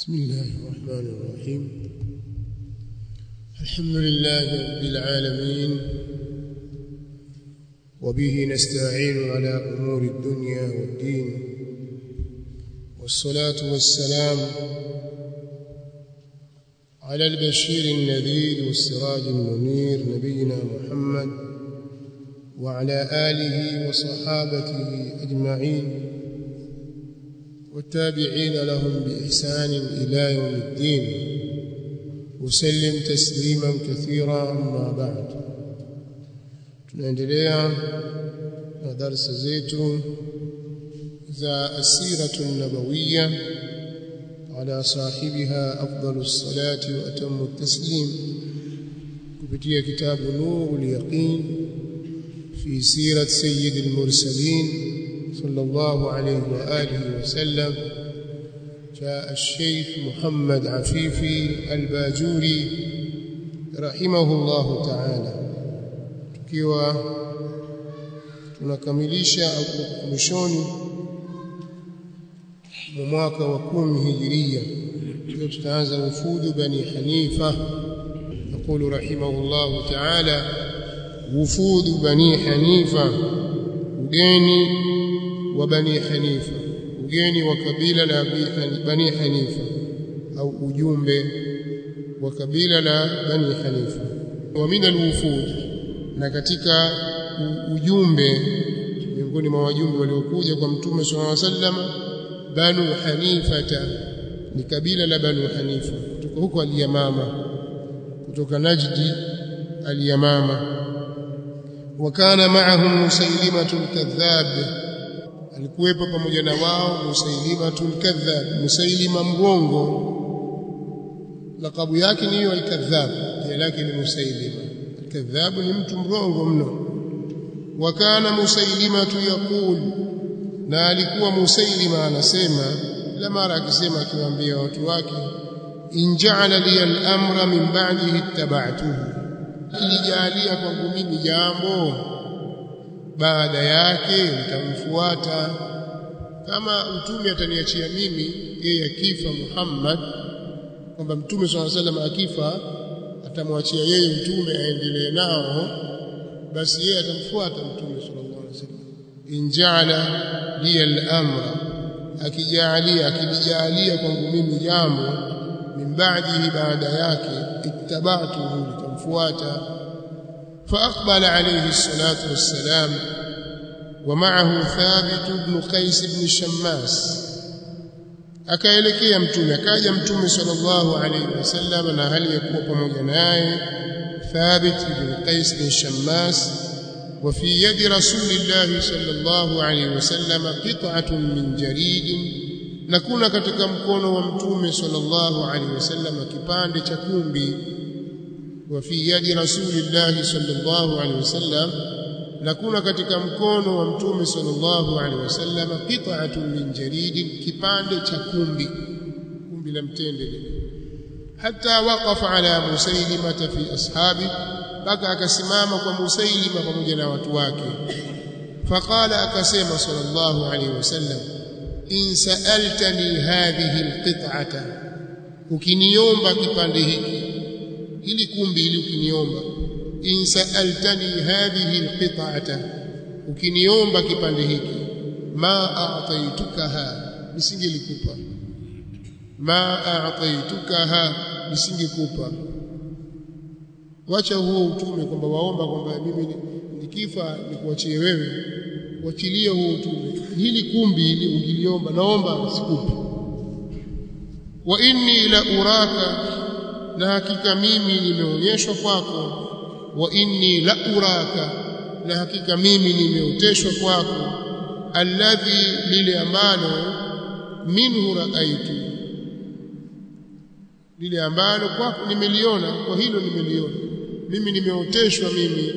بسم الله الرحمن الرحيم الحمد لله رب العالمين وبه نستعين على أمور الدنيا والدين والصلاة والسلام على البشير النذير والسراج المنير نبينا محمد وعلى آله وصحابته أجمعين والتابعين لهم بإحسان إلى يوم الدين وسلم تسليما كثيرا أما بعد tunaendelea na darasa zetu za asiratu nabawiya ala sahibiha afdalu salati wa atamu taslim kupitia kitabu nurul yaqin fi sirat sayyid al-mursalin صلى الله عليه وآله وسلم جاء الشيخ محمد عفيفي الباجوري رحمه الله تعالى tukiwa tunakamilisha au mwishoni mwa mwaka wa kumi hijiria leo tutaanza ufudu bani hanifa يقول رحمه الله تعالى وفود بني حنيفه ugeni wa bani hanifa ugeni wa kabila la bani hanifa au ujumbe wa kabila la bani hanifa wa min alwufud na katika ujumbe miongoni mwa wajumbe waliokuja kwa mtume sallallahu alaihi wasallam banu hanifata ni kabila la banu hanifa kutoka huko aliyamama kutoka najdi aliyamama وكان معهم مسيلمة الكذاب alikuwepo pamoja na wao Musailimatul Kadhab Musailima mrongo lakabu yake ni hiyo al-Kadhab jina lake ni Musailima al-Kadhab ni mtu mrongo mno wakana Musailimatu yaqul na alikuwa Musailima anasema la mara akisema akiwaambia watu wake in ja'ala li al-amra min ba'dihi ittaba'tuhu ilijalia kwangu mimi jambo baada yake nitamfuata kama mtume ataniachia mimi yeye akifa Muhammad kwamba mtume swalla salam akifa atamwachia yeye mtume aendelee nao basi yeye atamfuata mtume sallallahu alaihi wasallam injala li al-amra akijalia akilijalia kwangu mimi jambo min ba'dihi baada yake ittaba'tuhu nitamfuata فأقبل عليه الصلاة والسلام ومعه ثابت بن قيس بن الشماس akaelekea mtume akaja mtume sallallahu alayhi wasallam na hali ya kuwa pamoja naye Thabit ibn Qais bin Shammas wa fi yadi Rasulillah sallallahu alayhi wasallam qit'atun min jarid na kuna katika mkono wa mtume sallallahu alayhi wasallam kipande cha kumbi وفي يد رسول الله صلى الله عليه وسلم نكون katika mkono wa mtume sallallahu alaihi wasallam qit'atun min jarid kipande cha kumbi kumbi la mtende hatta waqafa ala musailima fi ashabi baka akasimama kwa musailima pamoja na watu wake faqala akasema sallallahu alaihi wasallam in sa'altani hadhihi alqit'ata ukiniomba kipande hiki ili kumbi ili ukiniomba in sa'altani hadhihi alqit'ata ukiniomba kipande hiki ma a'taytukaha nisingelikupa ma a'taytukaha nisingekupa wacha huo utume kwamba waomba kwamba mimi nikifa nikuachie wewe wachilie huo utume hili kumbi ili ungiliomba naomba sikupi wa inni la uraka na hakika mimi nimeonyeshwa kwako wa inni la uraka na hakika mimi nimeoteshwa kwako alladhi lile ambalo minhu raaitu lile ambalo kwako nimeliona kwa hilo nimeliona mimi nimeoteshwa mimi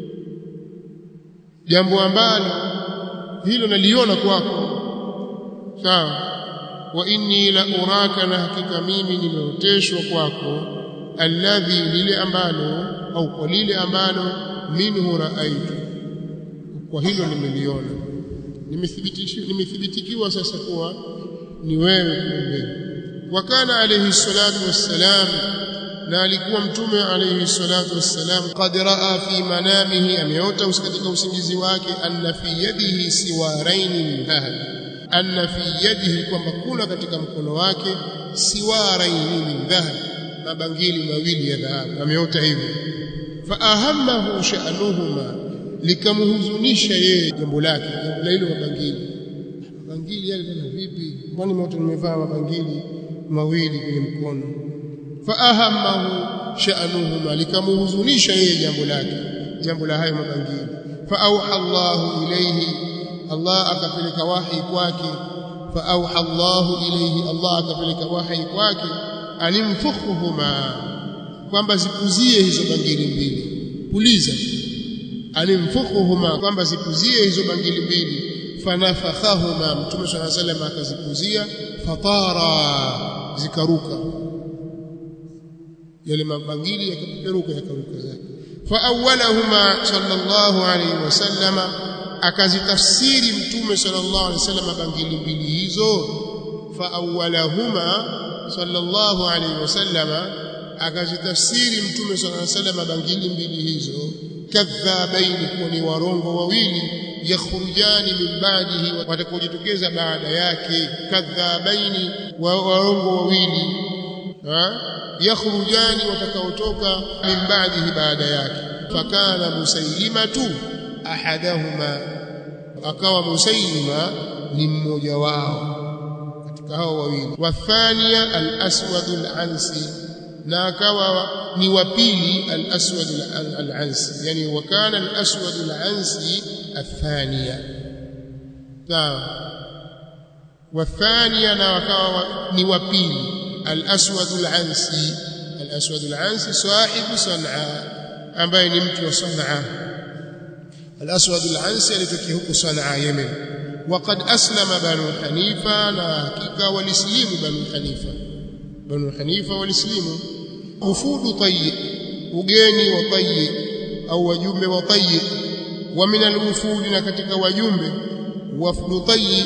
jambo ambalo hilo naliona kwako sawa wa inni la uraka na hakika mimi nimeoteshwa kwako alladhi lile ambalo au kwa lile ambalo minhu raaitu kwa hilo nimeliona nimethibitishwa nimethibitikiwa sasa kuwa ni wewe kumbe wakana alayhi salatu wassalam na alikuwa mtume alayhi salatu wassalam qad raa fi manamihi ameota katika usingizi wake anna fi yadihi siwarain min dhahab anna fi yadihi kwamba kuna katika mkono wake siwarain min dhahab mabangili mawili ya dhahabu ameota hivyo fa ahammahu sha'nuhuma likamhuzunisha yeye jambo lake jambo la hilo mabangili mabangili yale tena vipi mbona mtu nimevaa mabangili mawili kwenye mkono fa ahammahu sha'nuhuma likamhuzunisha yeye jambo lake jambo la hayo mabangili fa auha Allahu ilayhi Allah akapeleka wahi kwake fa auha Allahu ilayhi Allah akapeleka wahi kwake animfukhuhuma kwamba zipuzie hizo bangili mbili puliza alimfukhuhuma kwamba zipuzie hizo bangili mbili fanafakhahuma mtume swalla sallam akazipuzia fatara zikaruka yale mabangili yakapeperuka yakaruka zake fa awwalahuma sallallahu alayhi wasallama akazitafsiri mtume sallallahu alayhi wasallam bangili mbili hizo fa awwalahuma sallallahu alayhi wasallama akazitafsiri mtume sallallahu alayhi wasallam bangili mbili hizo kadhabaini kuwa ni warongo wawili yakhrujani min ba'dihi watakojitokeza baada yake kadhabaini wa warongo wawili yakhrujani watakaotoka min ba'dihi baada yake fakana musailimatu ahadahuma akawa musailima ni mmoja wao katika hao wawili wathania al-aswad al-ansi na akawa ni wa pili al-aswad al-ansi yani wakana al-aswad al-ansi athania sawa wathania na wakawa ni wa pili al-aswad al-ansi al-aswad al-ansi sahibu sanaa ambaye ni mtu wa sanaa al-aswad al-ansi alitokea huko sanaa yemen وقد أسلم بنو حنيفة لا حقيقة والإسلام بنو حنيفة بنو حنيفة والإسلام وفود طيب وجاني وطيب أو وجمب وطيب ومن الوفود نكتك وجمب وفد طيب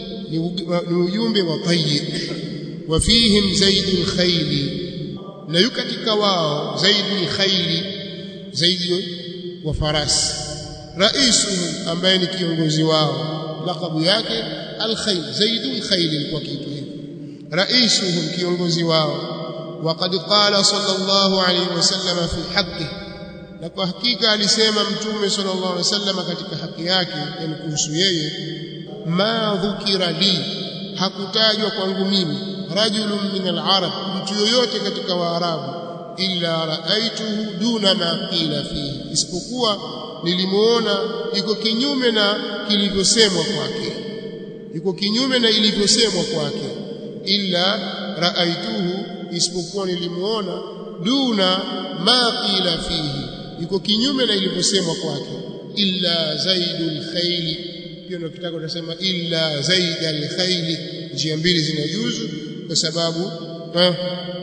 نجمب وطيب وفيهم زيد الخيل na yu katika wao zaidi ni khaili zaidi wa farasi raisuhum ambaye ni kiongozi wao laqabu yake al-khayl zaidul khayl ilikuwa kitu hivyo raisuhum kiongozi wao waqad qala sallallahu alayhi wasallam fi haqqi na kwa hakika alisema mtume sallallahu alayhi wasallam katika haki yake yani kuhusu yeye ma dhukira li hakutajwa kwangu mimi rajulun min al-arab mtu yoyote katika waarabu illa raaituhu duna ma qila fihi isipokuwa nilimuona iko kinyume na kilivyosemwa kwake iko kinyume na ilivyosemwa kwake illa raaituhu isipokuwa nilimuona duna ma qila fihi iko kinyume na ilivyosemwa kwake illa zaidul khayli pia unakitaka utasema illa zaidal khayli njia mbili zinajuzu kwa sababu eh,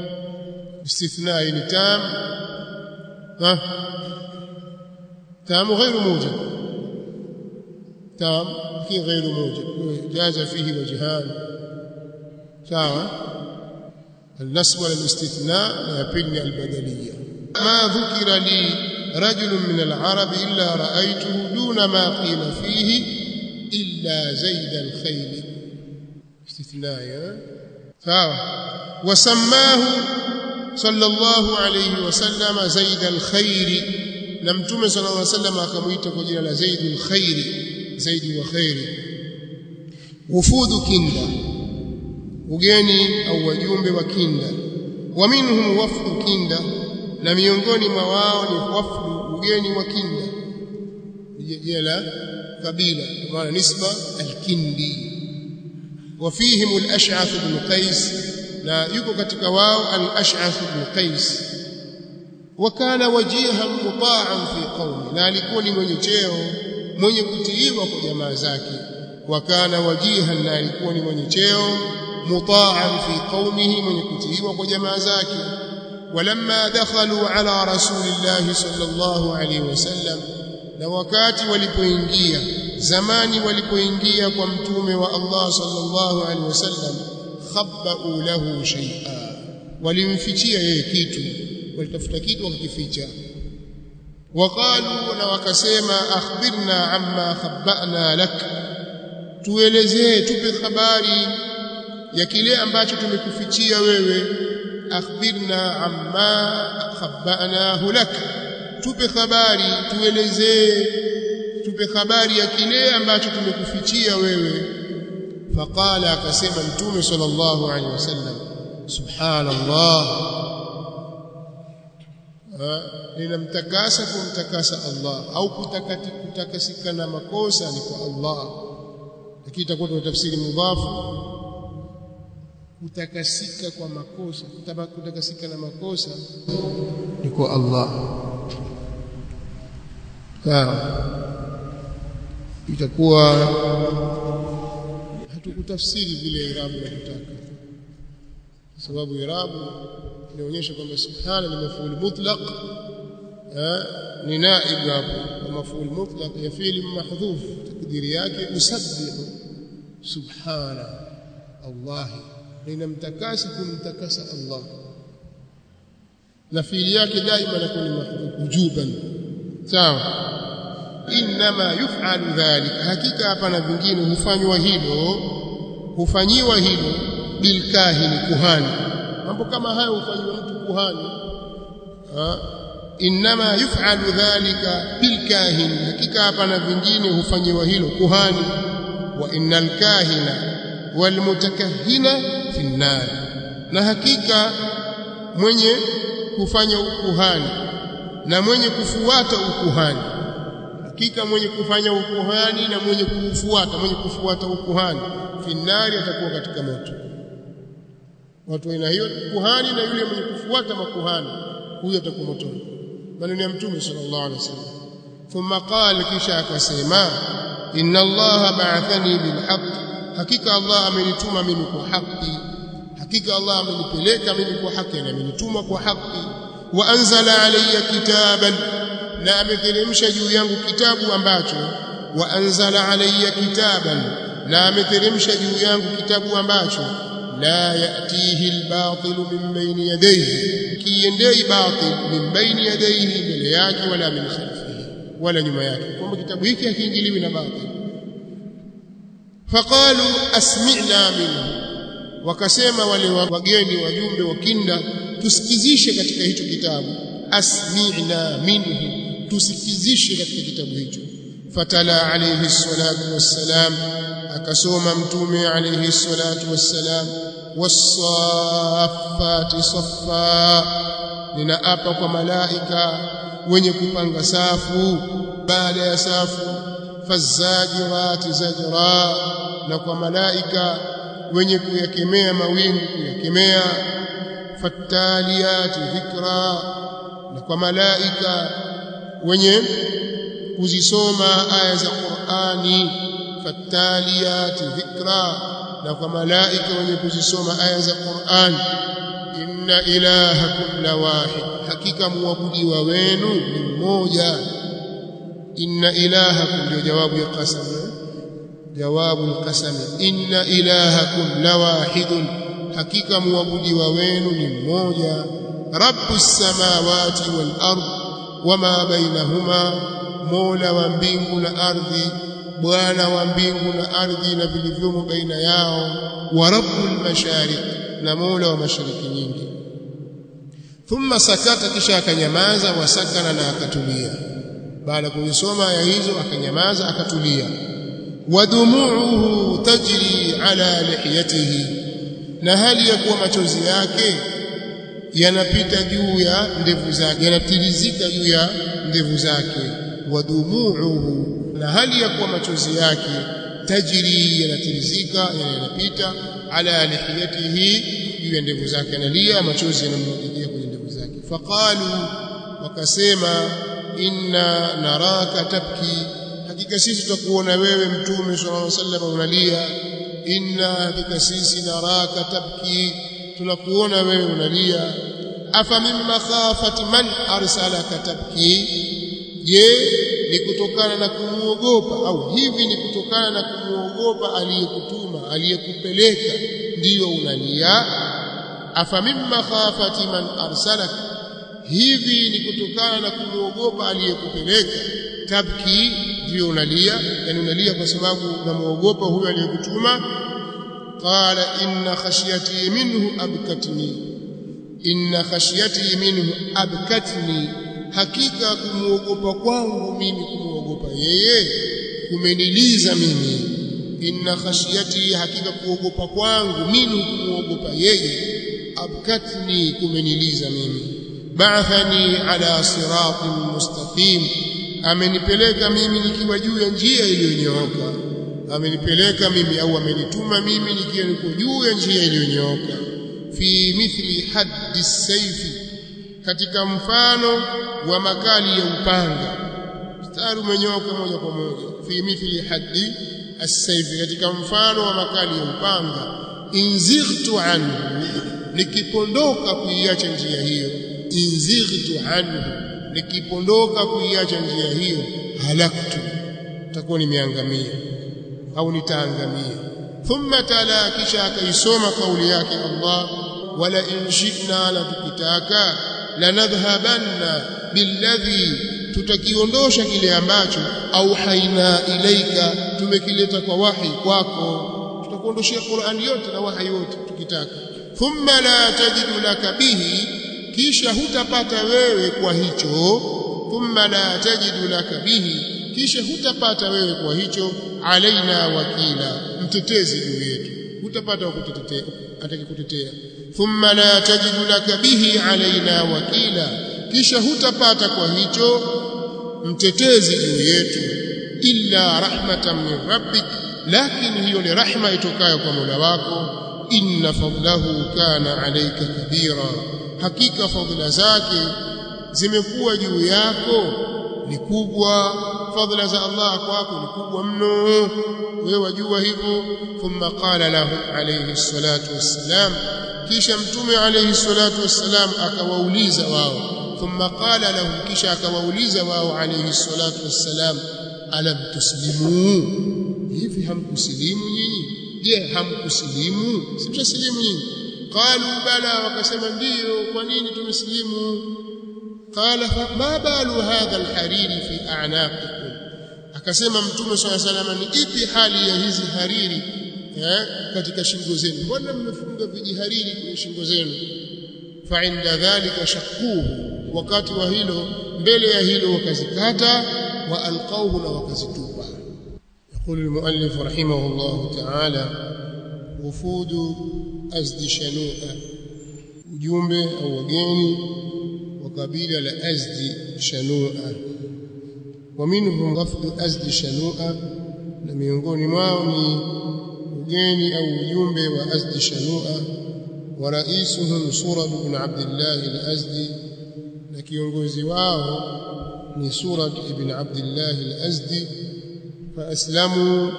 استثناء لتام ها تام غير موجب تام في غير موجب جاز فيه وجهان سواء النصب والاستثناء يبني البدلية ما ذكر لي رجل من العرب إلا رأيته دون ما قيل فيه إلا زيد الخيل استثناء سواء وسماه صلى الله عليه وسلم زيد الخير na mtume sallallahu alaihi wasallam akamuita kwa jina la Zaidul Khairi Zaidi wa khairi wufudu kinda ugeni au wajumbe wa kinda wa minhum wafdu kinda na miongoni mwa wao ni wafdu ugeni wa kinda jina la kabila maana nisba al-kindi وفيهم الأشعث بن قيس na yuko katika wao al-Ash'ath ibn Qais wakana wajihan muta'an fi qaumi na alikuwa ni mwenye cheo mwenye kutiiwa kwa jamaa zake wakana wajihan na alikuwa ni mwenye cheo muta'an fi qaumihi mwenye kutiiwa kwa jamaa zake walamma dakhalu ala rasulillahi sallallahu alayhi wasallam na wakati walipoingia zamani walipoingia kwa mtume wa Allah sallallahu alayhi wasallam fakhabbau lahu shay'a walimfichia yeye kitu walitafuta kitu wakakificha waqalu na wakasema akhbirna amma khabba'na lak tuelezee tupe habari ya kile ambacho tumekufichia wewe akhbirna amma khabba'nahu lak tupe habari tuelezee tupe habari ya kile ambacho tumekufichia wewe faqala akasema mtume sallallahu alaihi wasallam subhanallah ninamtakasa kumtakasa Allah au kutakati kutakasika na makosa ni kwa Allah lakini itakuwa tunatafsiri mudhafu kutakasika kwa makosa kutakasika na makosa ni kwa Allah sawa itakuwa hatukutafsiri vile irabu inataka kwa sababu irabu inaonyesha kwamba subhana ni mafuul mutlaq ni naib hapo wa mafuul mutlaq ya fi'li mahdhuf takdiri yake usabbihu subhana Allah ninamtakasi kumtakasa Allah na fi'li yake daima inakuwa ni mahdhuf wujuban sawa inma yuf'alu dhalika hakika hapana vingine hufanywa hilo hufanyiwa hilo bilkahini kuhani mambo kama hayo hufanywa mtu kuhani inma yuf'alu dhalika bilkahin hakika hapana vingine hufanyiwa hilo kuhani wa innal kahina walmutakahhina fi nar na hakika mwenye kufanya ukuhani na mwenye kufuata ukuhani hakika mwenye kufanya ukuhani na mwenye kufuata mwenye kufuata ukuhani fi nar atakuwa katika moto watu wa aina hiyo kuhani na yule mwenye kufuata makuhani huyo atakuwa motoni maneno ya mtume sallallahu alaihi wasallam thumma qala kisha akasema inna allaha ba'athani bilhaq hakika allah amenituma mimi kwa haki hakika allah amenipeleka mimi kwa haki na amenituma kwa haki wa anzala alayya kitaban na ameteremsha juu yangu kitabu ambacho wa anzala alayya kitaban na ameteremsha juu yangu kitabu ambacho la yatihi albatil min bayni yadayhi kiendei batil min bayni yadayhi mbele yake wala min khalfihi wala nyuma yake kwamba kitabu hiki hakiingiliwi na batil faqalu asmi'na minhu wakasema wale wageni wajumbe wa kinda tusikizishe katika hicho kitabu asmi'na minhu tusikizishe katika kitabu hicho fatala alayhi salatu wassalam akasoma mtume alayhi salatu wassalam wasaffati saffa ninaapa kwa malaika wenye kupanga safu baada ya safu fazajirati zajra na kwa malaika wenye kuyakemea mawingu kuyakemea fattaliyati dhikra na kwa malaika wenye kuzisoma aya za Qur'ani fattaliyati dhikra na kwa malaika wenye kuzisoma aya za Qur'an inna ilahakum lawahid hakika muabudiwa wenu ni mmoja inna ilahakum ndio jawabu ya qasam jawabu alqasam inna ilahakum lawahidun hakika muabudiwa wenu ni mmoja rabbus samawati wal ard wama bainahuma mola wa mbingu na ardhi bwana wa mbingu na ardhi na vilivyomo baina yao wa rabbul mashariq na mola wa mashariki nyingi thumma sakata kisha akanyamaza wasakana na akatulia baada ya kuisoma aya hizo akanyamaza akatulia wadumuuhu tajri ala lihiyatihi na hali ya kuwa machozi yake yanapita juu ya ndevu zake yanatirizika juu ya ndevu zake wadumuuhu na hali ya kuwa machozi yake tajri yanatirizika yanapita ala lihiyatihi juu ya ndevu zake analia machozi yanamwagikia kwenye ndevu zake faqalu wakasema inna naraka tabki hakika sisi tutakuona wewe mtume sallallahu alaihi wasallam unalia inna hakika sisi naraka tabki tunakuona wewe unalia afa mimma khafati man arsalaka tabki je ni kutokana na kumuogopa au hivi ni kutokana na kumuogopa aliyekutuma aliyekupeleka ndiyo unalia afa mimma khafati man arsalak hivi ni kutokana na kumwogopa aliyekupeleka tabki ndiyo unalia yani unalia kwa sababu unamuogopa huyo aliyekutuma qala inna khashyati minhu abkatni inna khashyati minhu abkatni hakika kumuogopa kwangu mimi kumuogopa yeye kumeniliza mimi inna khashyati hakika kuogopa kwangu minhu kumuogopa yeye abkatni kumeniliza mimi ba'athani ala siratin mustaqim amenipeleka mimi nikiwa juu ya njia iliyonyooka amenipeleka mimi au amenituma mimi nikiwa niko juu ya njia iliyonyooka fi mithli haddi saifi katika mfano wa makali ya upanga mstari umenyooka moja kwa moja fi mithli haddi as-sayfi katika mfano wa makali ya upanga inzightu anhu nikipondoka kuiacha njia hiyo inzightu anhu nikipondoka kuiacha njia hiyo halaktu takuwa nimeangamia au nitaangamia thumma tala kisha akaisoma kauli yake Allah wala in shi'na la tukitaka lanadhhabanna billadhi tutakiondosha kile ambacho au haina ilaika tumekileta kwa wahi kwako tutakuondoshia Qur'an yote na wahi yote tukitaka thumma la tajidu laka bihi kisha hutapata wewe kwa hicho thumma la tajidu laka bihi kisha hutapata wewe kwa hicho alaina wakila mtetezi juu yetu hutapata wa kutetea atakikutetea thumma la tajidu laka bihi alaina wakila kisha hutapata kwa hicho mtetezi juu yetu illa rahmatan min rabbik lakini hiyo ni rahma itokayo kwa Mola wako inna fadlahu kana alayka kabira hakika fadhila zake zimekuwa juu yako ni kubwa fadhila za Allah kwako ni kubwa mno wewe wajua hivyo thumma qala lahu alayhi salatu wassalam kisha mtume alayhi salatu wassalam akawauliza wao ثم قال لهم kisha akawauliza wao alayhi salatu wassalam alam tuslimu hivi hamkusilimu nyinyi je hamkusilimu simshasilimu nyinyi qalu bala wakasema ndiyo kwa nini tumesilimu qala ma balu hadha alhariri fi a'naqikum akasema mtume swalla salama ni ipi hali ya hizi hariri eh, katika shingo zenu mbona mmefunga vijihariri kwenye shingo zenu fa inda dhalika shakuhu wakati wa hilo mbele ya hilo wakazikata wa alqauhu na wakazitupa يقول المؤلف رحمه الله تعالى وفود أزد شنوءة ujumbe au wageni wa kabila la Azdi Shanua wa minhum wafdu Azdi Shanua na miongoni mwao ni ugeni au ujumbe wa Azdi Shanua wa raisuhum Surad ibn Abdullah al-Azdi na kiongozi wao ni Surad ibn Abdullah al-Azdi فأسلموا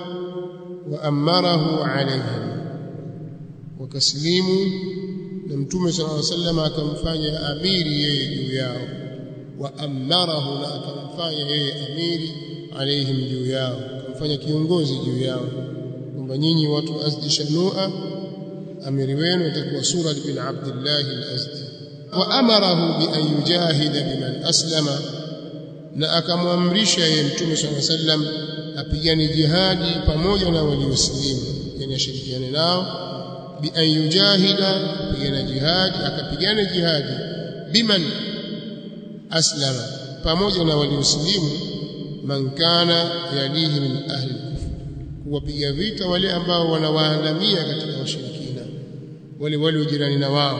وأمره عليهم وكسليموا na mtume sallallahu alaihi wasallam akamfanya amiri yeye juu yao wa amarahu na akamfanya yeye amiri alaihim juu yao akamfanya kiongozi juu yao kwamba nyinyi watu azdi shanua amiri wenu itakuwa surad bin abdullah al-azdi wa amarahu bi an yujahida biman aslama na akamwamrisha yeye mtume sallallahu alaihi wasallam apigane jihadi pamoja na walioslimu yani ashirikiane nao bi an yujahida kupigana jihadi akapigana jihadi biman aslama pamoja na walioslimu man kana yalihi min ahli kufr kuwapiga vita wale ambao wanawaandamia katika washirikina wale wale jirani na wao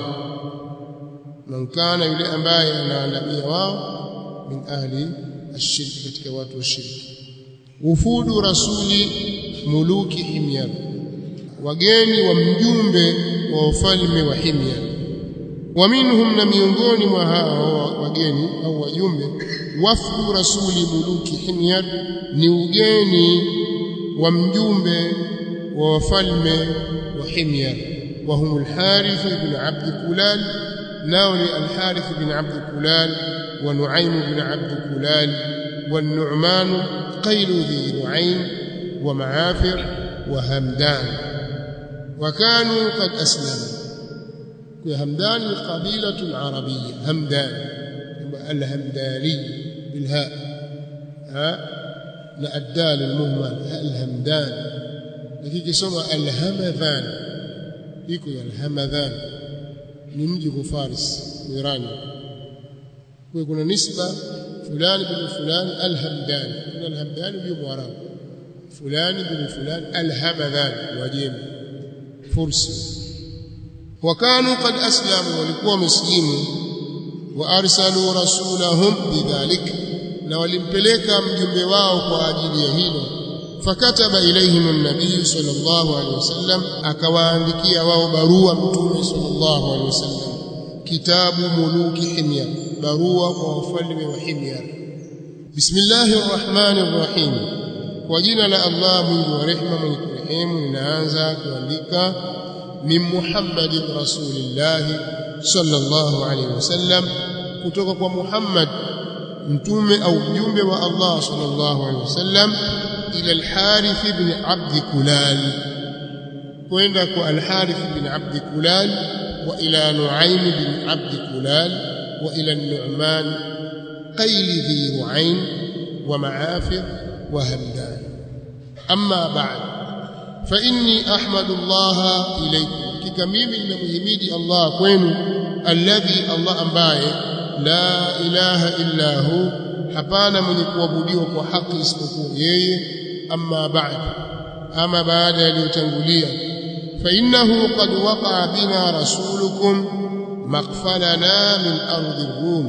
man kana yule ambaye anaandamia wao min ahli ashirki katika watu wa shirki wufudu rasuli muluki himyar wageni wa mjumbe wa ufalme wa himyar wa minhum na miongoni mwa hao wageni au wajumbe wafdu rasuli muluki himyar ni ugeni wa mjumbe wa wafalme wa himyar wa hum al-harith ibn abd kulal nao ni al-harith ibn abd kulal wa nuaym ibn abd kulal والنعمان قيل ذي نعيم ومعافر وهمدان وكانوا قد أسلموا همدان قبيلة عربية همدان الهمداني بالهاء ها لا الدال المهمل الهمدان lakini kisoma alhamadhan iko ya alhamadhan ni mji kwa Faris Irani kwa kuna nisba fulani bin fulani alhamdan kuna alhamdan ndio mwarabu fulani bin fulani alhamadhan wajemi fursi wakanu qad aslamu walikuwa muslimu wa arsalu rasulahum bidhalik na walimpeleka mjumbe wao kwa ajili ya hilo fakataba ilaihim an-nabiy sallallahu alaihi wasallam akawaandikia wao barua mtume sallallahu alaihi wasallam kitabu muluki himyar barua kwa wafalme wa himyar bismillahir rahmanir rahim kwa jina la Allah mwingi wa rehema mwenye kurehemu ninaanza kuandika min muhammadin rasulillah sallallahu alaihi wasallam kutoka kwa muhammad mtume au mjumbe wa Allah sallallahu alaihi wasallam ila al-Harith ibn Abd Kulal kwenda kwa al-Harith ibn Abd Kulal wa ila Nu'aym ibn Abd Kulal wa ila Nu'man qayl dhi Ru'ayn wa Ma'afir wa Hamdan amma ba'd fa inni ahmadu Allah ilaykum kika mimi ninamhimidi Allah kwenu alladhi Allah ambaye la ilaha illa hu hapana mwenye kuabudiwa kwa haki isipokuwa yeye amma ba'd ama baada yaliyotangulia fa innahu qad waqa'a bina rasulukum maghfalana min ardi rum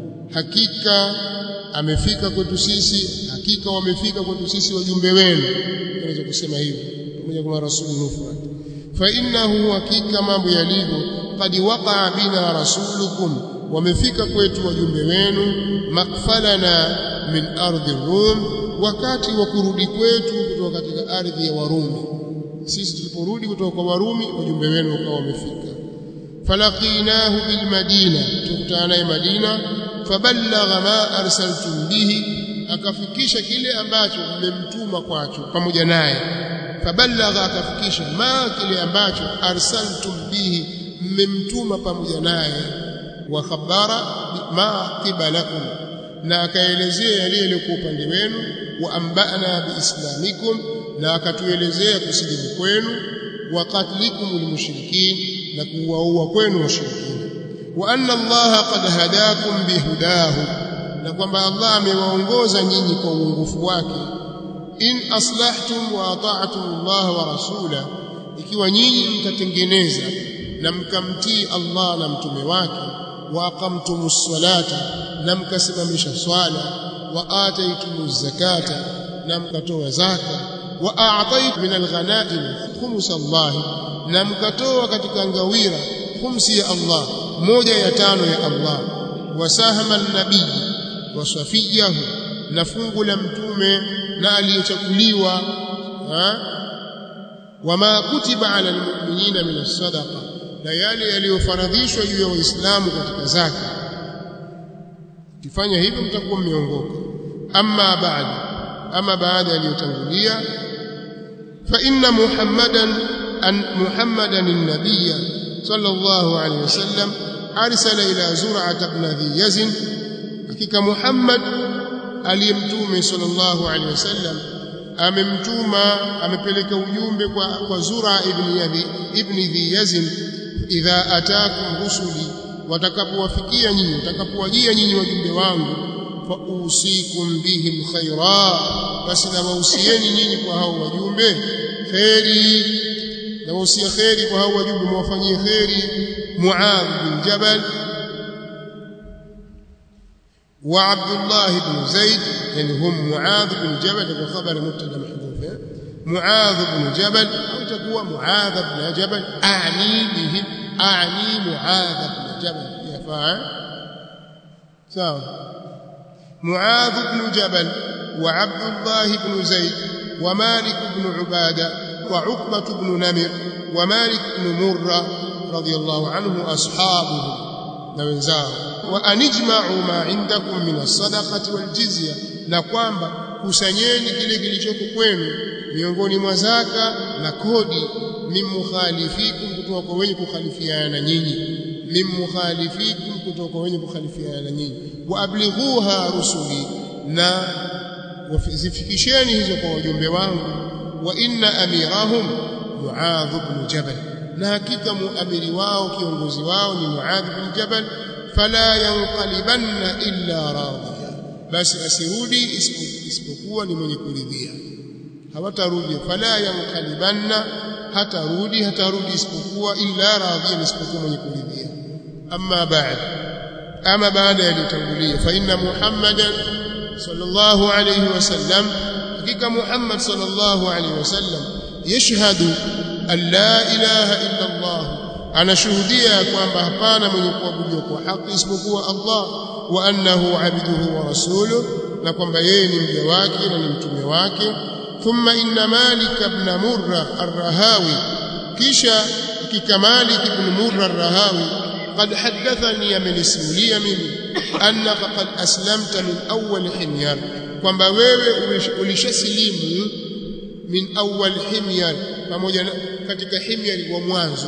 hakika amefika kwetu sisi hakika wamefika kwetu sisi wajumbe wenu naweza kusema hivyo pamoja kama rasul mufrad fa innahu hakika mambo yalivyo qad waqa'a bina rasulukum wamefika kwetu wajumbe wenu makfalana min ardhi rum wakati wa kurudi kwetu kutoka katika ardhi ya warumi sisi tuliporudi kutoka kwa warumi wajumbe wenu wakawa wamefika falaqinahu bil madina tukutana naye madina faballagha ma arsaltum bihi akafikisha kile ambacho mmemtuma kwacho pamoja naye faballagha akafikisha ma kile ambacho arsaltum bihi mmemtuma pamoja naye wa khabara ma qibalakum na akaelezea yale yaliyokuwa upande wenu wa ambana biislamikum na akatuelezea kusilimu kwenu wa qatlikum almushrikin na kuwaua kwenu washirikina wa anna Allah qad hadakum bihudahu na kwamba Allah amewaongoza nyinyi kwa uongofu wake in aslahtum wa ata'tum Allah wa rasula ikiwa nyinyi mtatengeneza na mkamtii Allah na mtume wake wa aqamtumus salata na mkasimamisha swala wa ataytumuz zakata na mkatoa zaka wa a'taytum min alghanaim khums Allah na mkatoa katika ngawira khumsi ya Allah moja ya tano ya Allah wa sahama nabii wa safiyahu na fungu la mtume na aliyechakuliwa wama kutiba ala almu'minina min as-sadaqa na yale yaliyofaradhishwa juu ya waislamu katika zaka kifanya hivyo mtakuwa mmeongoka amma baada ama baada yaliyotangulia fa inna muhammadan an muhammadan an-nabiyya sallallahu alayhi wasallam arsala ila zur'at ibn dhi yazin hakika muhammad aliyemtume sallallahu alayhi wasallam amemtuma amepeleka ujumbe kwa kwa zura ibn yadhi ibn dhi yazin idha ataakum rusuli watakapowafikia nyinyi watakapowajia nyinyi wajumbe wangu fa usikum bihim khaira basi na wahusieni nyinyi kwa hao wajumbe khairi na wahusia khairi kwa hao wajumbe mwafanyie khairi muadh bin jabal wa abdullah ibn zaid yani hum muadh bin jabal kwa khabari mubtada mahdhuf muadh bin jabal au itakuwa muadh bin jabal ani bihim أعني معاذ بن جبل يفعل سواء معاذ بن جبل وعبد الله بن زيد ومالك بن عبادة وعقبة بن نمر ومالك بن مرة رضي الله عنه أصحابه نوزاه وأن اجمعوا ما عندكم من الصدقة والجزية نقوم kusanyeni kile kilichoko kwenu miongoni mwa zaka na kodi min mukhalifikum kutoka kwa wenye kukhalifiana na nyinyi min mukhalifikum kutoka kwa wenye kukhalifiana na nyinyi wa ablighuha rusuli na wazifikisheni hizo kwa wajumbe wangu wa inna amirahum muadh ibn jabal na hakika muamiri wao kiongozi wao ni muadh ibn jabal fala yanqalibanna illa radiya basi asirudi isipokuwa ni mwenye kuridhia hawatarudi fala yanqalibanna hatarudi hatarudi isipokuwa illa radhiya isipokuwa mwenye kuridhia amma ba'd ama baada ya litangulia fa inna muhammadan sallallahu alayhi wasallam hakika muhammad sallallahu alayhi wasallam yashhadu an la ilaha illa allah anashuhudia kwamba hapana mwenye kuabudiwa kwa haki isipokuwa allah wa annahu abduhu wa rasuluhu na kwamba yeye ni mja wake na ni mtume wake ثم إن مالك بن مرة الرهاوي كيشا كمالك بن مرة الرهاوي قد حدثني من اسمولي منه أنك قد أسلمت من أول حمير kwamba wewe ulishasilimu min awwal himyar pamoja katika himyar wa mwanzo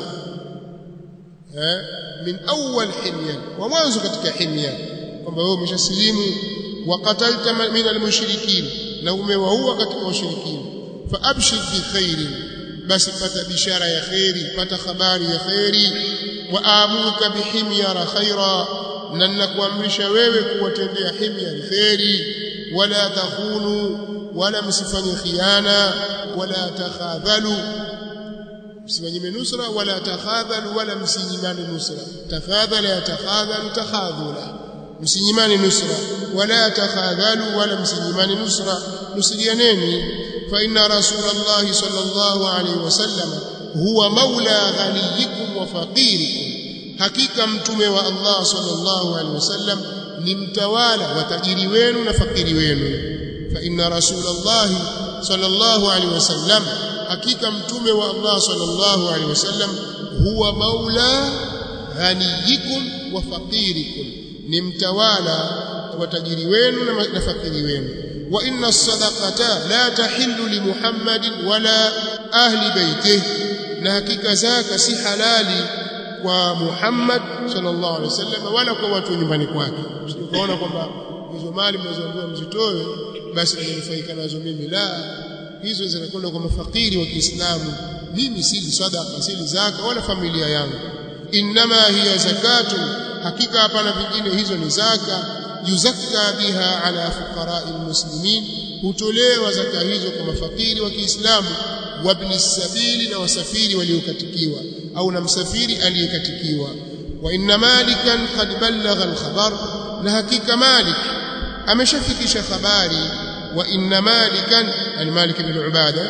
eh min awwal himyar wa mwanzo katika himyar kwamba wewe umeshasilimu wa qatalta min al-mushrikin na umewaua katika washirikina fa abshir bi khairin basi pata bishara ya khairi pata habari ya khairi wa amuka bihimyara khaira na nakuamrisha wewe kuwatendea himya khairi wala takhunu wala msifanye khiana wala takhadhalu msifanye nusra wala takhadhalu wala msinyimane nusra takhadhala ya takhadhalu takhadhula msinyimane nusra wala takhadhalu wala msinyimane nusra nusijianeni fa inna rasulullah sallallahu alayhi wasallam huwa maula ghaniyikum wa faqirikum hakika mtume wa Allah sallallahu alayhi wasallam ni mtawala wa tajiri wenu na fakiri wenu fa inna rasulullah sallallahu alayhi wasallam hakika mtume wa Allah sallallahu alayhi wasallam huwa maula ghaniyikum wa faqirikum ni mtawala wa tajiri wenu na fakiri wenu wa inna sadaqata la tahillu li muhammadin wala ahli baitihi na hakika zaka si halali kwa Muhammad sallallahu alaihi wasallam wala kwa watu nyumbani kwake usikaona kwamba hizo mali mnazoambiwa mzitoe basi nimefaika nazo mimi la hizo zinakwenda kwa mafakiri wa Kiislamu mimi sili sadaqa sili zaka wala familia yangu inma hiya zakatun hakika hapana vingine hizo ni zaka yuzakka biha ala fuqara'i almuslimin hutolewa zaka hizo kwa mafakiri wa Kiislamu wabni sabili na wasafiri waliokatikiwa au na msafiri aliyekatikiwa wa inna malikan qad ballagha alkhabar na hakika malik ameshafikisha habari wa inna malikan al-malik ibn ubada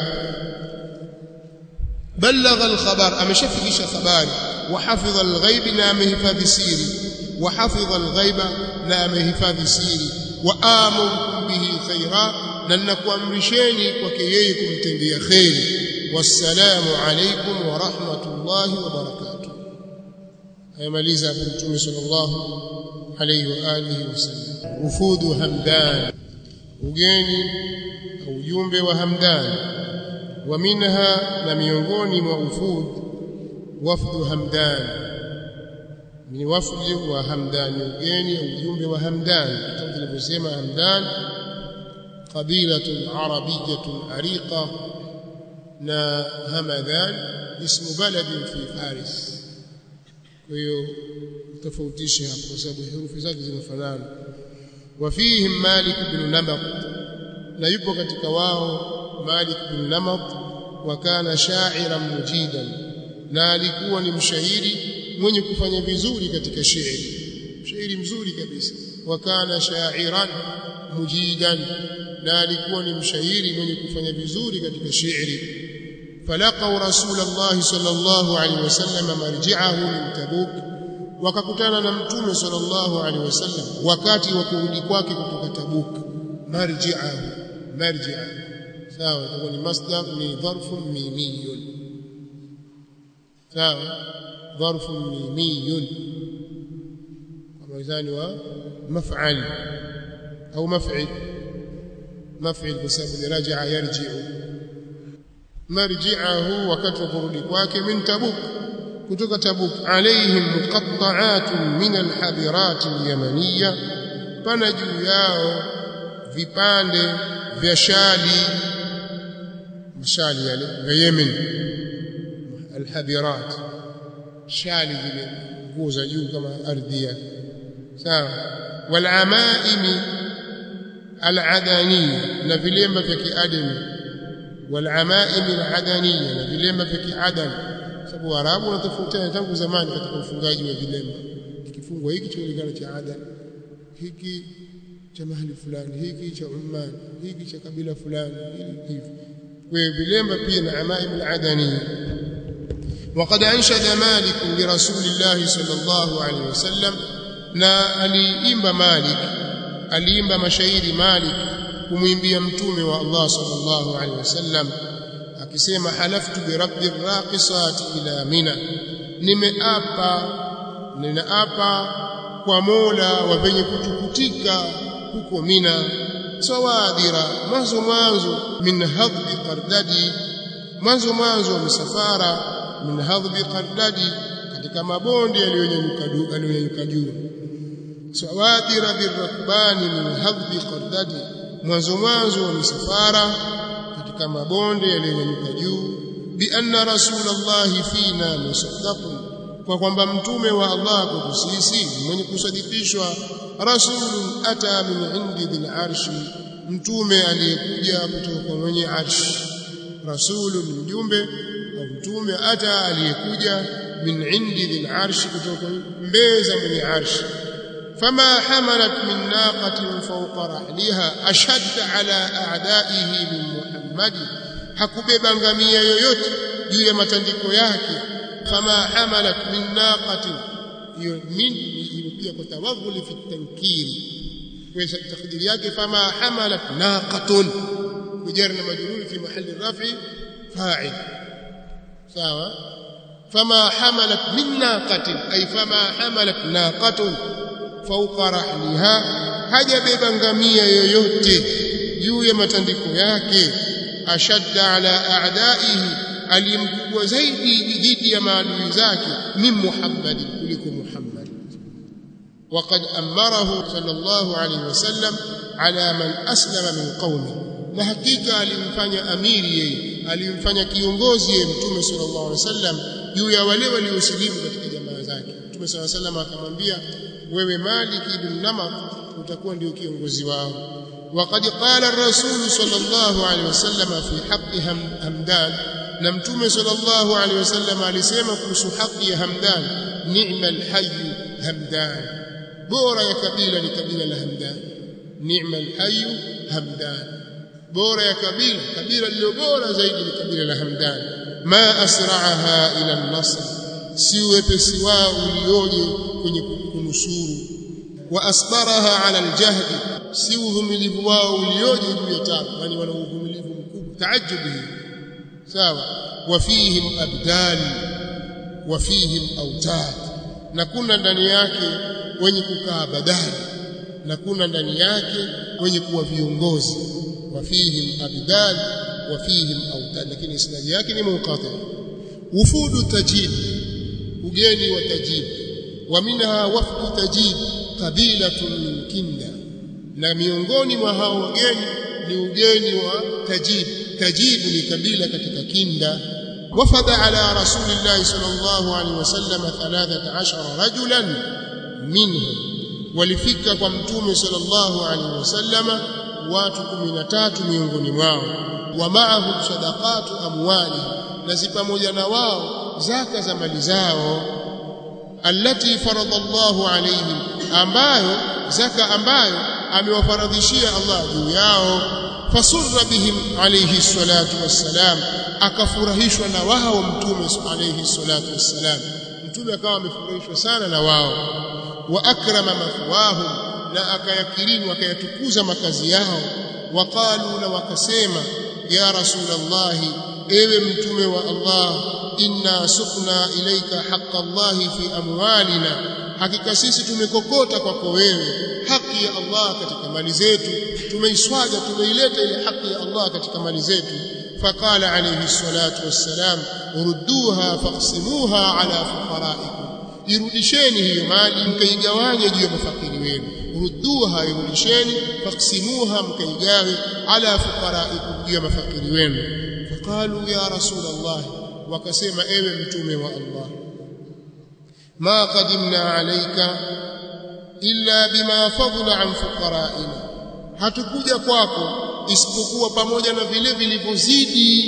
ballagha alkhabar ameshafikisha habari wa hafidha alghaib na amehifadhi siri wa hafidha alghaiba na amehifadhi siri wa amurukum bihi khaira na nakuamrisheni kwake yeye kumtendea khairi wassalamu alaykum wa rahmatullahi wa barakatuh ayamaliza hapo mtume sallallahu alayhi wa alihi wasallam ufudu hamdan ugeni au ujumbe wa hamdan wa minha na miongoni mwa ufud wafdu hamdan ni wafdu wa hamdan ugeni au ujumbe wa hamdan kama tulivyosema hamdan qabilatun arabiyyatun ariqa na hamadhan ismu baladin fi faris kwa hiyo tofautishe hapo kwa sababu herufi zake zinafanana wafihim malik ibn namat na yupo katika wao malik ibn namat wa kana sha'iran mujidan na alikuwa ni mshairi mwenye kufanya vizuri katika shairi shairi mzuri kabisa wa kana sha'iran mujidan na alikuwa ni mshairi mwenye kufanya vizuri katika shairi falaqau rasulullah sallallahu alaihi wasallam marji'ahu min tabuk wakakutana na mtume sallallahu alaihi wasallam wakati wa kurudi kwake kutoka tabuk marji'ahu marji'a sawa itakuwa ni masdar ni dharfun mimiyun sawa dharfun mimiyun kwa mizani wa maf'al au maf'il maf'il kwa sababu ni raja'a yarji'u marji'ahu wakati wa kurudi kwake min tabuk kutoka tabuk alaihim muqatta'atun min alhadirat alyamaniya pana juu yao vipande vya shali mashali yale vya Yemen alhadirat shali zile nguo za juu kama ardhia sawa walamaimi aladaniya na vilemba vya kiadami walamaimi aladaniya na vilemba vya kiadam sababu Waarabu wanatofautiana tangu zamani katika ufungaji wa vilemba kifungwa hiki chajulikana cha ada hiki cha mahali fulani hiki cha Umman hiki cha kabila fulani hivi kwa vilemba pia na amaim aladaniya وقد أنشد مالك لرسول الله صلى الله عليه وسلم na aliimba Malik aliimba mashairi Malik kumwimbia mtume wa Allah sallallahu alaihi wasallam akisema halaftu bi rabbi raqisat ila mina nimeapa ninaapa kwa Mola wa venye kutukutika huko Mina sawadira mwanzo mwanzo min hadbi qardadi mwanzo mwanzo wa misafara min hadbi qardadi katika mabonde yaliyonyanyuka juu sawadira birrakbani min hadbi qardadi mwanzo mwanzo wa misafara katika mabonde yaliyonyanyuka juu bi anna rasulallahi fina musaddaqun kwa kwamba mtume wa Allah kwetu sisi mwenye kusadikishwa rasulun ata min indi dhil arshi mtume aliyekuja kutoka kwa mwenye arshi rasulun mjumbe au mtume ata aliyekuja min indi dhil arshi kutoka mbeza mwenye arshi فما حملت من ناقة فوق رحلها أشد على أعدائه من محمد hakubeba ngamia yoyote juu ya matandiko yake fama hamalat min naqatin hiyo min imekuja kwa tawaghuli fi tankiri kwa takdiri yake fama hamalat naqatun kujar na majrur fi mahali rafi fa'il sawa fama hamalat min naqatin ay fama hamalat naqatun fauqa rahliha hajabeba ngamia yoyote juu ya matandiko yake ashadda ala a'daihi alimkubwa zaidi dhidi ya maadui zake min Muhammad kuliko Muhammad وقد أمره صلى الله عليه وسلم على من أسلم من قومه na hakika alimfanya amiri yeye alimfanya kiongozi yeye mtume sallallahu alaihi wasallam juu ya wale waliosilimu katika jamaa zake mtume sallallahu alaihi wasallam akamwambia wewe Malik ibn Namak utakuwa ndio kiongozi wao وقد قال الرسول صلى الله عليه وسلم في حق همدان na mtume sallallahu alaihi wasallam alisema kuhusu haki ya Hamdan ni'mal hayy Hamdan bora ya kabila ni kabila la Hamdan ni'mal hayy Hamdan bora ya kabila kabila lililo bora zaidi ni kabila la Hamdan ma asra'aha ila an-nasr si wepesi wao ulioje kwenye kunusuru wa asbaraha ala al-jahd si uvumilivu wao ulioje juu ya taabu yani wana uvumilivu mkubwa taajabu sawa wafihim abdan wafihim autad na kuna ndani yake wenye kukaa badali na kuna ndani yake wenye kuwa viongozi wafihim abdan wafihim autad lakini isnadi yake ni munqati wufudu tajib ugeni wa tajib wa minha wafdu tajib qabilatun min kinda na miongoni mwa hao wageni ni ugeni wa tajib tajibu ni kabila katika kinda wafada ala rasulillahi sallallahu alaihi wasallam 13 rajulan minhum walifika kwa mtume sallallahu alaihi wasallama watu 13 miongoni mwao wa ma'ahum sadaqatu amwali na si pamoja na wao zaka za mali zao allati faradallahu alaihim ambayo zaka ambayo amewafaradhishia Allah juu yao fasurra bihim alayhi salatu wassalam akafurahishwa na wao mtume alayhi salatu wassalam mtume akawa amefurahishwa sana na wao wa akrama mathwahum na akayakirimu akayatukuza makazi yao waqalu na wakasema ya rasulullah ewe mtume wa Allah inna sukna ilaika haqqa Allah fi amwalina hakika sisi tumekokota kwako wewe haki ya Allah katika mali zetu tumeiswaja tumeileta ile haki ya Allah katika mali zetu فقال عليه الصلاة والسلام ردوها فاقسموها على فقرائكم irudisheni hiyo mali mkaigawanye juu ya mafakiri wenu rudduha irudisheni faksimuha mkaigawe ala fuqaraikum juu ya mafakiri wenu faqalu ya rasul allah wakasema ewe mtume wa allah ma qadimna alayka illa bima fadla an fuqaraina hatukuja kwako isipokuwa pamoja na vile vilivyozidi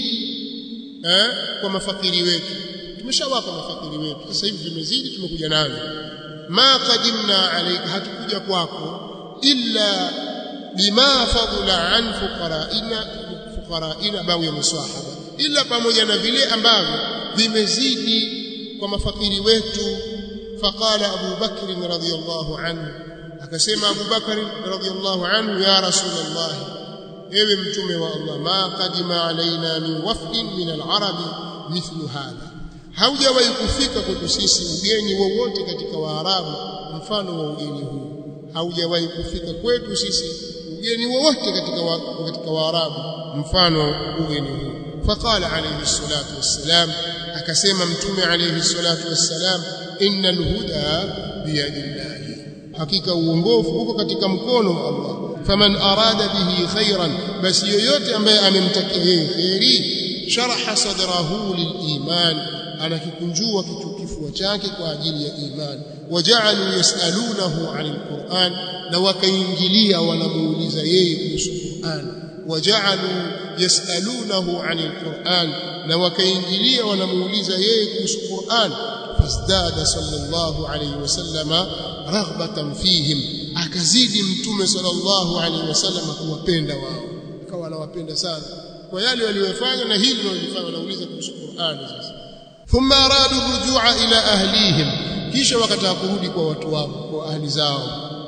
eh, kwa mafakiri wetu tumeshawapa mafakiri wetu sasa hivi vimezidi tumekuja navyo ma qadimna alayka hatukuja kwako illa bima fadla an fuqaraina fuqaraina bawi ya musahaba illa pamoja na vile ambavyo vimezidi kwa mafakiri wetu faqala Abu Bakr radhiyallahu anhu akasema Abu Bakr radhiyallahu anhu ya rasulullah ewe mtume wa Allah ma qadima alaina min wafdin min al-arabi mithlu hadha haujawahi kufika kwetu sisi ugeni wowote katika waarabu mfano wa ugeni huu haujawahi kufika kwetu sisi ugeni wowote katika wa, katika waarabu mfano ugeni huu faqala alayhi salatu wassalam akasema mtume alayhi salatu wassalam innal huda biyadillahi hakika uongofu uko katika mkono wa Allah faman arada bihi khairan basi yoyote ambaye amemtakia yeye khairi sharaha sadrahu liliman anakikunjua kifua chake kwa ajili ya imani waja'alu yasalunahu 'anil Qur'an na wakaingilia wanamuuliza yeye kuhusu Qur'an waja'alu yasalunahu 'anil Qur'an na wakaingilia wanamuuliza yeye kuhusu Qur'an fasdada sallallahu alayhi wasallama raghbatan fihim akazidi mtume sallallahu alayhi wasallama kuwapenda wao akawa anawapenda sana kwa yale waliyofanya na hili walilofanya wanauliza kuhusu Qur'an sasa thumma aradu rujua ila ahlihim kisha wakataka kurudi kwa watu wao kwa ahli zao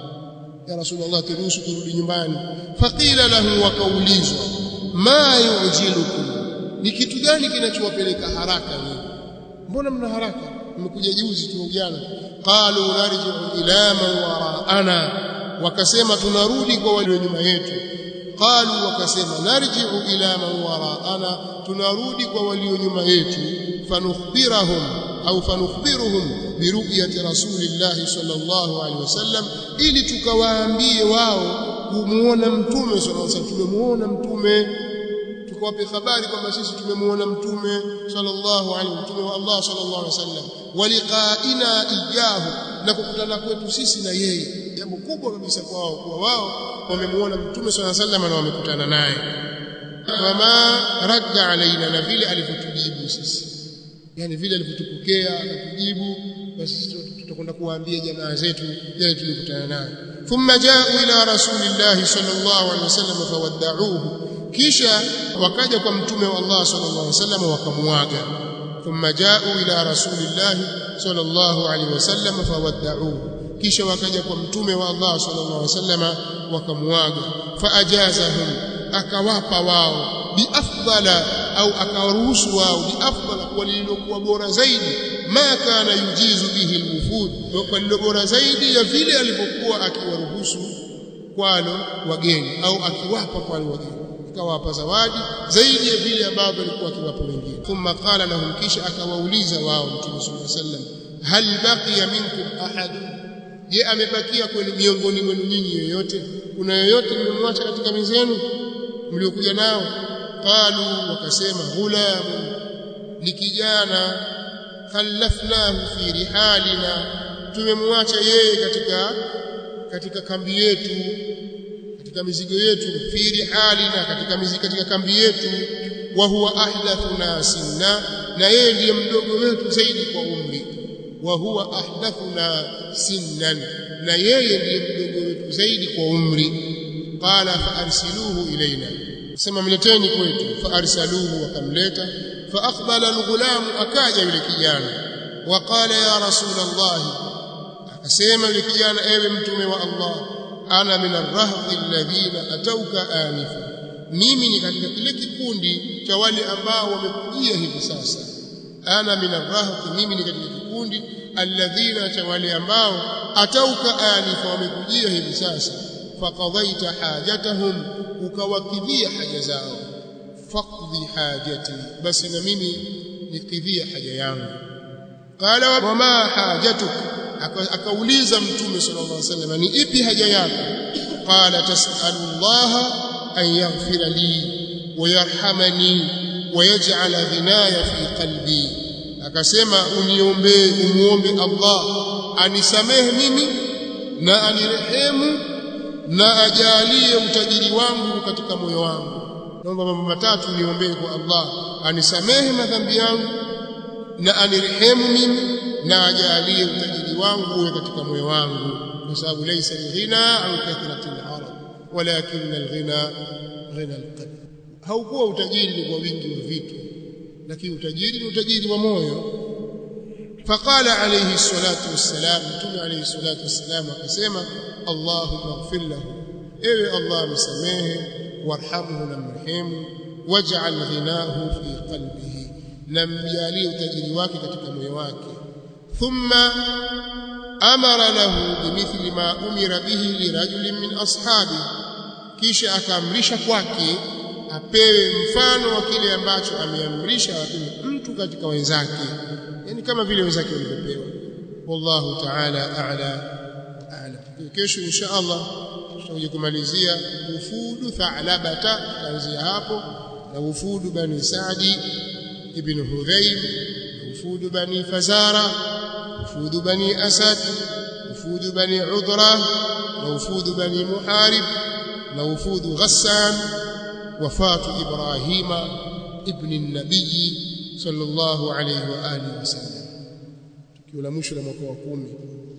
ya rasulullah turuhusu turudi nyumbani faqila lahu wakaulizwa ma yujilukum ni kitu gani kinachowapeleka haraka nyinyi mbona mna haraka mmekuja juzi tu jana qalu narji'u ila man wara'ana wakasema tunarudi kwa wale nyuma yetu qalu wakasema narji'u ila man wara'ana tunarudi kwa walio nyuma yetu fanukhbirahum au fanukhbiruhum biruyati rasulillahi sallallahu alaihi wasallam ili tukawaambie wao kumuona mtume sallallahu alaihi wasallam tumemuona mtume tukawape habari kwamba sisi tumemuona mtume sallallahu alaihi mtume wa Allah sallallahu alaihi wasallam waliqaina ijahu na kukutana kwetu sisi na yeye jambo kubwa kabisa kwao kwa wao wamemuona mtume sallallahu alaihi wasallam na wamekutana naye wama radda alaina na vile alivyotujibu sisi yani vile alivyotupokea akatujibu basi sisi tutakwenda kuwaambia jamaa zetu yale tulikutana naye thumma jaa ila rasulillahi sallallahu alaihi wasallam fawadda'uhu kisha wakaja kwa mtume wa Allah sallallahu alaihi wasallam wakamuaga thumma jaa ila rasulillahi sallallahu alaihi wasallam fawadda'uhu kisha wakaja kwa mtume wa Allah sallallahu alaihi wasallam wakamuaga faajazahum akawapa wao biafdala au akawaruhusu wao biafdala kwa lililokuwa bora zaidi ma kana yujizu bihi alwufud kwa lilo bora zaidi ya vile alivyokuwa akiwaruhusu kwalo wageni au akiwapa kwalo wageni akawapa zawadi zaidi ya vile ambavyo alikuwa akiwapa wengine thumma qala lahum kisha akawauliza wao mtume sallallahu alaihi wasallam hal baqiya minkum ahad je amebakia kwenu miongoni mwenu nyinyi yoyote kuna yoyote mmemwacha katika mizenu mliokuja nao qalu wakasema ghulamu ni kijana khallafnahu fi rihalina tumemwacha yeye katika katika kambi yetu katika mizigo yetu fi rihalina katika mizigo katika kambi yetu wa huwa ahdathuna sinna na yeye ndiye mdogo wetu zaidi kwa umri wa huwa ahdathuna sinnan na yeye ndiye mdogo wetu zaidi kwa umri qala fa arsiluhu ilaina sema mleteni kwetu fa arsaluhu wakamleta fa aqbala alghulam akaja yule kijana wa qala ya rasul allah akasema yule kijana ewe mtume wa allah ana min arrahbi alladhina atauka anifa mimi ni katika kile kikundi cha wale ambao wamekujia hivi sasa ana min arrahbi mimi ni katika kikundi alladhina cha wale ambao atauka anifa wamekujia hivi sasa faqadaita hajatahum ukawakidhia haja zao faqdi hajati basi na mimi nikidhia haja yangu qala wa ma hajatuk akauliza mtume sallallahu alaihi wasallam ni ipi haja yako qala tasalu Allah an yaghfira li wa yarhamani wa yaj'ala ghinaya fi qalbi akasema uniombee umuombe Allah anisamehe mimi na anirehemu na ajalie utajiri wangu katika moyo wangu naomba mambo matatu niombee kwa Allah anisamehe madhambi yangu na anirehemu mimi na ajalie utajiri wangu uwe katika moyo wangu kwa sababu laysa alghina an kathrati al-arab walakin alghina ghina alqalb haukuwa utajiri ni kwa wingi wa vitu lakini utajiri ni utajiri wa moyo فقال عليه الصلاة والسلام متى عليه الصلاة والسلام akasema اللهم اغفر له ewe Allah msamehe warhamhu na mrehemu waj'al ghinahu fi qalbihi na mjalie utajiri wake katika moyo wake thumma amara lahu bimithli ma umira bihi lirajulin min ashabi kisha akaamrisha kwake apewe mfano wa kile ambacho ameamrisha apewe mtu katika wenzake yani kama vile wenzake walivyopewa wallahu ta'ala a'la a'lam kesho insha Allah tutakuja kumalizia ufudu tha'labata kuanzia hapo na ufudu bani Sa'di ibn Hudhayb ufudu bani Fazara ufudu bani Asad ufudu bani Udra na ufudu bani Muharib na ufudu Ghassan wafatu Ibrahima ibn an-nabiy sallallahu alayhi wa alihi wasallam tukio la mwisho la mwaka wa 10